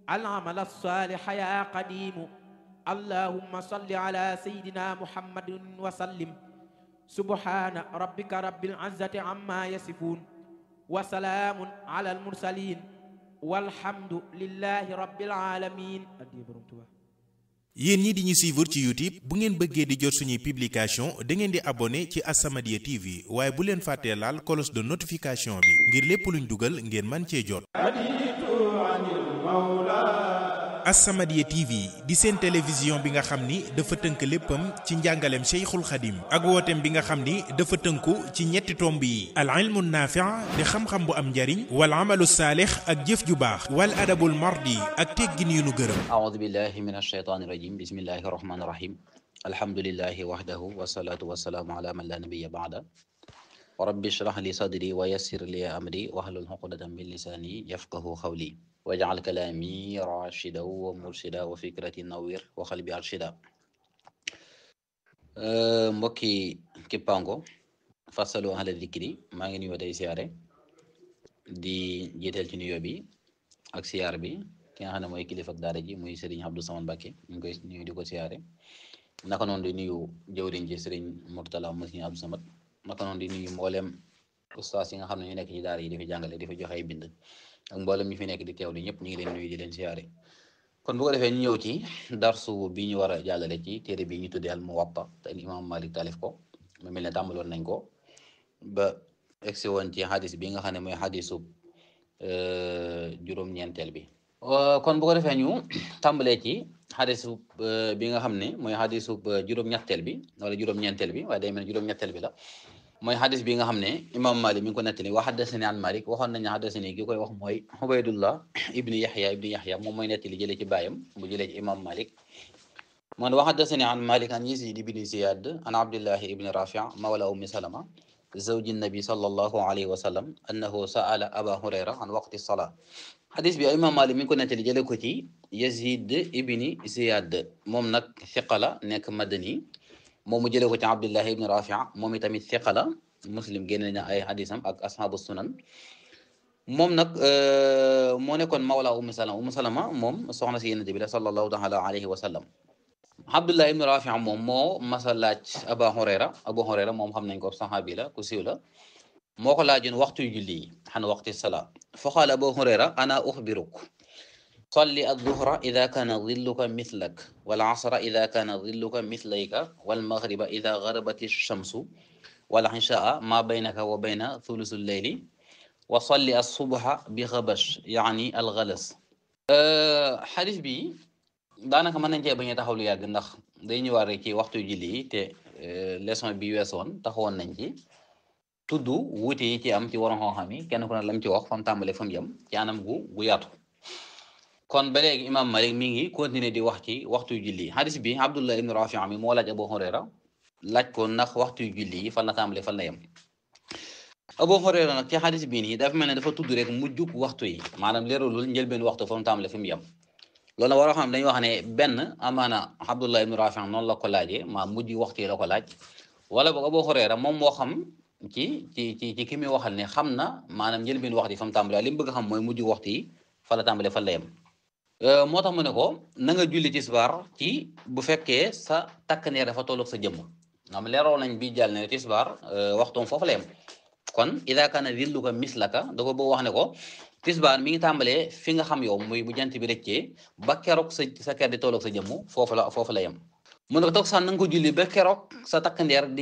العمل الصالح يا قديم اللهم صل على سيدنا محمد وسلم سبحان ربك رب العزة عما يصفون وسلام على المرسلين والحمد لله رب العالمين yéen ñi di ñu suivre ci YouTube bu ngeen bëggee di jot suñuy publication da ngeen di abonné ci As-Samadiyya TV waaye bu leen fàttee laal cloche de notification bi ngir lépp luñ dugal ngeen man cee jot As-Samadiyya TV di seen télévision bi nga xam ni dafa tënk léppam ci njàngaleem Cheikhul Khadim ak wooteem bi nga xam ni dafa tënku ci ñetti tomb yi al ilmu naafi' di xam-xam bu am njariñ wal amalu saalix ak jëf ju baax wal adabul mardi ak teggin yu nu gërëm أعوذ بالله من الشيطان الرجيم بسم الله الرحمن الرحيم الحمد لله وحده والصلاة والسلام على من لا نبي بعده ورب اشرح لي صدري ويسر لي أمري واحلل عقدة من لساني يفقه قولي واجعل كلامي راشدا ومرشدا وفكرتي نوير وقلبي أرشدا أه mbokki kippaango fasalu ahla dikri maa ngi nuyoo tey siyaare di jiital ci nuyoo bi ak siyaar bi ki nga xam ne mooy kilifa ak daara ji muy Serigne Abdou Samane Mbacké ñu ngi koy nuyu di ko siyaare naka noonu di nuyu jëwriñ ji Serigne Mourtala mu Serigne Abdou Samad naka noonu di nuyu mboolem ustaas yi nga xam ne ñu nekk ci daara yi di fi jàngale di fi joxe ay bind ak mboolem ñu fi nekk di teewlu ñëpp ñu ngi leen nuyu di leen siyaare kon bu ko defee ñu ñëw ci darsu bi ñu war a jàllale ci téere bi ñu tuddee al Muwatta te imam Malik taalif ko mu mel ne tàmbaloon nañ ko ba egsi woon ci xadis bi nga xam ne mooy xadisu juróom-ñeenteel bi kon bu ko defee ñu tàmbalee ci xadisu bi nga xam ne mooy xadisu juróom-ñetteel bi wala juróom-ñeenteel bi waaye day mel ne juróom-ñetteel bi la mooy xadis bi nga xam ne imam Malik mi ngi ko nettali wa xaddasani an Malik waxoon nañu xaddasani gi koy wax mooy Ubaydullah ibni Yaxya ibni Yaxya moom mooy nettali jëlee ci baayam bu jëlee ci imam Malik man wa xaddasani an Malik an Yazid ibni Ziyad an Abdillahi ibni Rafi mawla ummi Salama zawji nabi sallallahu alayhi wa sallam annahu sa'ala aba hurayra an waqti salaa xadis bi imam Malik mi ngi ko nettali jële ko ci Yazid ibni Ziyad moom nag thiqa la nekk madani moom mu jële ko ci Abdullahi ibni Rafi moom itamit thiqa la muslim génne na ay xadisam ak ashabu sunan moom nag moo nekkoon mawla ummu salama ummu salama moom soxna si yonent bi la sallallahu taala alayhi wa sallam Abdullah ibn Rafi moom moo masa laaj Aba Hurayra Abu Hurayra moom xam nañ ko saxaabi la ku siiw la moo ko laajoon waxtu julli yi xan waqti salaa fa qaala Abu Hurayra ana uxbiruk salli adduhra ida kaana dilluka mithlak wal asra ida kaana dilluka mithlayka wal maghriba ida garabat shamsu wal ishaa ma baynaka wa bayna thulusu leyli wa salli asubha bi xabash yaani algalas xadis bi daanaka mën nañ cee bañ a taxaw lu yàgg ndax day ñëwaat rek ci waxtu julli yi te leçon bi weesoon taxawoon nañ ci tudd wuute yi ci am ci waroon xam-xam yi kenn ku ne lam ci wax fam tàmbale fam yem ci anam gu gu yaatu kon ba léegi imam Malik mi ngi continuer di wax ci waxtu julli yi hadis bi Abdullah ibn Rafi mi moo laaj Abu Hurayra laaj ko ndax waxtu julli yi fan la tàmbale fan la yem Abu Hurayra nag ci hadis bii nii dafa mel ne dafa tudd rek mujjug waxtu yi maanaam leeralul njëlbeen waxtu fa mu tàmbale fi mu yem loolu nag waroo xam dañuy wax ne benn amaana Abdullah ibn Rafi noonu la ko laajee maa mujj waxtu yi la ko laaj wala boog Abu Hurayra moom moo xam ci ci ci ci ki muy waxal ne xam na maanaam njëlbeen waxtu yi fa mu tàmbale li mu bëgg xam mooy mujj waxtu yi fa la tàmbale fan la yem moo tax mu ne ko na nga julli tisbaar ci bu fekkee sa takk neer dafa tolloog sa jëmm am leeroo nañ bi jàll ne tisbaar waxtoom foofu la yem kon ida kaana dilluka mislaka da ko bëgg wax ne ko tisbaar mi ngi tàmbalee fi nga xam yow muy bu jant bi rëccee ba keroog sa sa ker di tolloog sa jëmm foofu la foofu la yem mu ne ko toog sax na nga ko julli ba keroog sa takk ndeer di